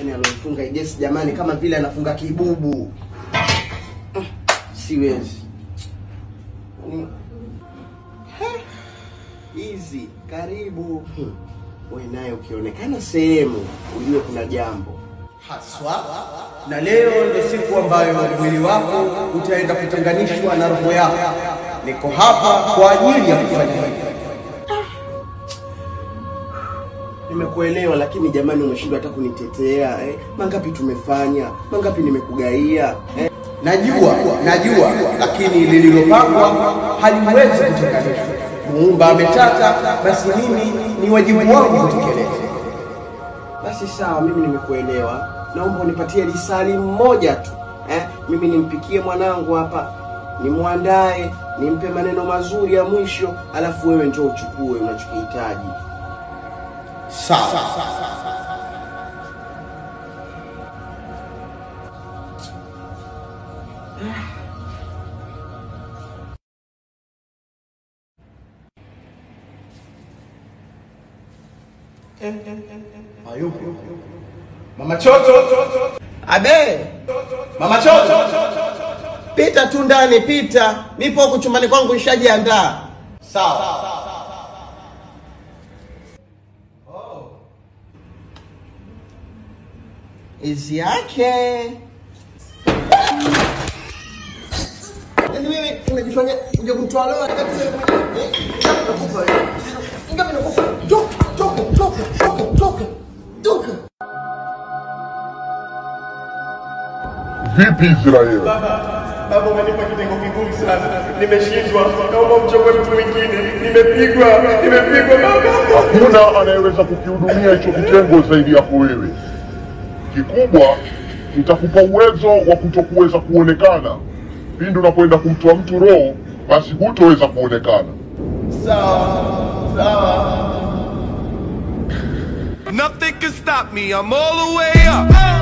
yani alofunga igesi jamani, kama vile anafunga kibubu. Mm, Siwezi Ni- He, hizi karibu. Hmm. We naye ukionekana sehemu ujue kuna jambo haswa, na leo ndio siku ambayo mwili wako utaenda kutenganishwa na roho yako. Niko hapa kwa ajili ya kufanya hivyo. Nimekuelewa, lakini jamani, umeshindwa hata kunitetea eh? Mangapi tumefanya, mangapi nimekugaia eh? Najua, najua, lakini lililopangwa haliwezi kutekelezwa. Muumba ametaka, basi mimi ni wajibu wangu kutekeleza. Basi sawa, mimi nimekuelewa. Naomba unipatie lisali mmoja tu eh? Mimi nimpikie mwanangu hapa, nimwandae, nimpe maneno mazuri ya mwisho, alafu wewe njoo uchukue unachokihitaji. Sawa. Hayupo. Mama Chocho. Abe. Mama Chocho. Pita tu ndani, pita. Nipo huku chumbani kwangu nishajiandaa. Sawa. Izi yake. Yaani wewe unajifanya kuja kumtoa leo wakati wewe mwenyewe. eh, nakupa wewe. Ngapi nakupa? Toka, toka, toka, toka, toka. Toka. Vipi Israeli? Baba, umenipa kitengo kigumu sana, nimeshindwa. Naomba mchukue mtu mwingine, nimepigwa, nimepigwa baba. Hakuna anayeweza kukihudumia hicho kitengo zaidi yako wewe. Kikubwa nitakupa uwezo wa kutokuweza kuonekana. Pindi unapoenda kumtoa mtu roho, basi hutoweza kuonekana. Nothing can stop me. I'm all the way up.